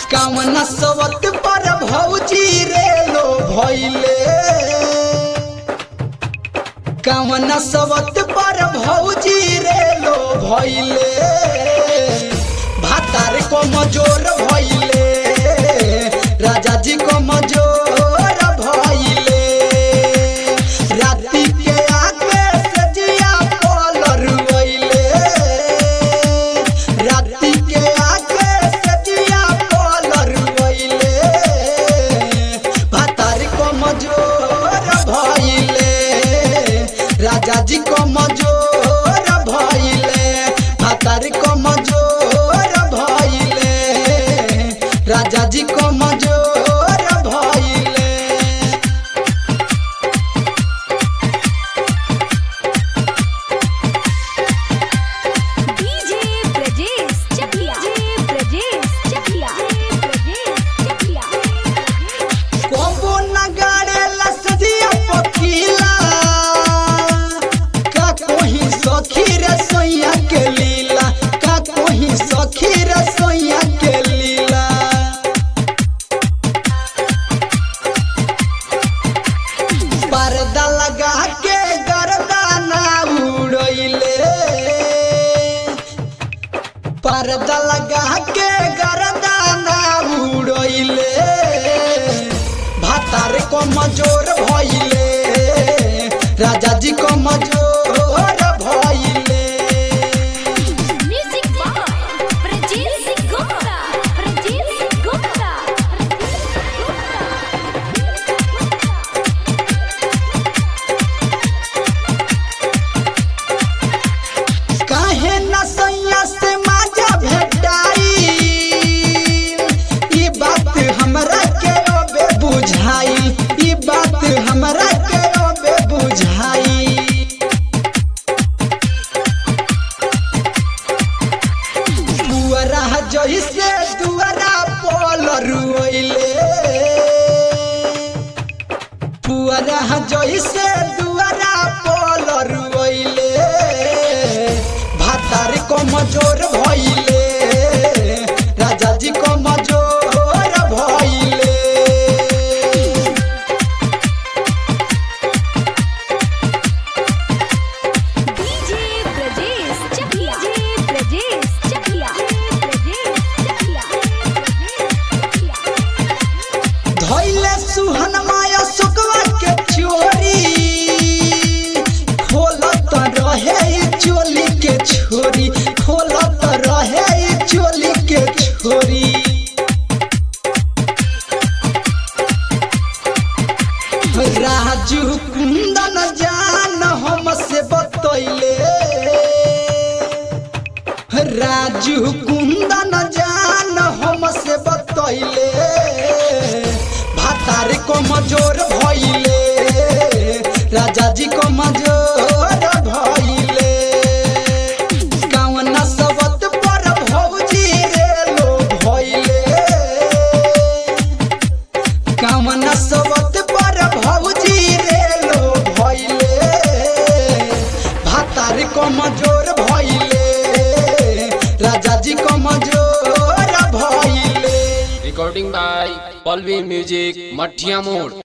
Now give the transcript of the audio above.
कामना सवत पर भौजी रे लो भइले कामना सवत पर भौजी रे लो भइले भातार को मजोर भइले राजा जी को मजोर भइले राति के आगे से जिया पलर गइले राति के आगे से जिया पलर गइले भातार को मजोर भइले राजा जी को मजोर भइले भातार को मजोर भइले राजा जी को मजोर भइले डीजे ब्रजेश चकिया डीजे ब्रजेश चकिया ब्रजेश चकिया कोबो नगाड़े लसदिया पखीला का कोही सखी रे सोइया के लीला का कोही सखी रे सोइया के लीला पर्दा लगा के गर्दाना उड़ैले पर्दा लगा के गर्दाना उड़ैले भातार को मजोर भइले राजा जी को मजोर भइले म्यूजिक बाय ब्रजेश गुप्ता ब्रजेश गुप्ता काहे न सैया से माजा भेटाई ई बात हमरा के ओबे बुझाई ई बात हमरा के ओबे बुझाई पुअरा जइसे दुआरा पलर रोइले पुअरा जइसे दुआरा पलर रोइले भातार को मजोर भइले राजा जी को मजोर भइले डीजे ब्रजेश चकिया डीजे ब्रजेश चकिया ब्रजेश चकिया धैले सुहन माया सुकवा के चोरी खोलत रहे ई चोली के छोरी खोलत रहे ई चोली के छोरी राजू कुंदन जान हमसे बतैले राजू कुंदन जान हमसे बतैले भातार को मजोर भइले राजा जी को मजोर भइले कावना सबत पर भौजी रे लो भइले कामना सबत पर भौजी रे लो भइले भातार को मजोर भइले राजा जी को मजोर भइले recording by Palvi Music, Mathia Mode.